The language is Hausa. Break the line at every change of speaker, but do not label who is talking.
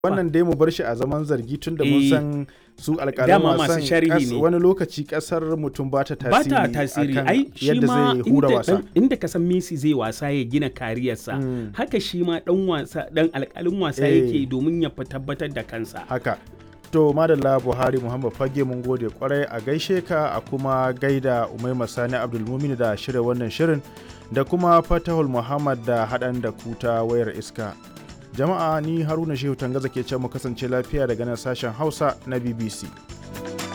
wannan dai mu bar shi a zaman zargi tun da mun
Eh,
san su alƙalan
dama masu
wasan
sharhi
kas-
ne.
wani lokaci ƙasar mutum ba ta
ba
tasiri
ta tasiri
akan
ai shi
yadda
ma
zai hura
inda,
wasa
dan- inda ka san Messi zai wasa ya gina kariyarsa
Mm.
haka shi ma dan wasa dan alƙalin wasa
Eh.
yake domin ya fi tabbatar da kansa
haka to madalla buhari muhammad fage mun gode kwarai a gaishe ka a kuma gaida umaima sani abdulmumin da shirya wannan shirin da kuma fatahul muhammad da haɗan da kuta wayar iska jama'a ni haruna shehu tangaza ke ce mu kasance lafiya daga nan sashen hausa na bbc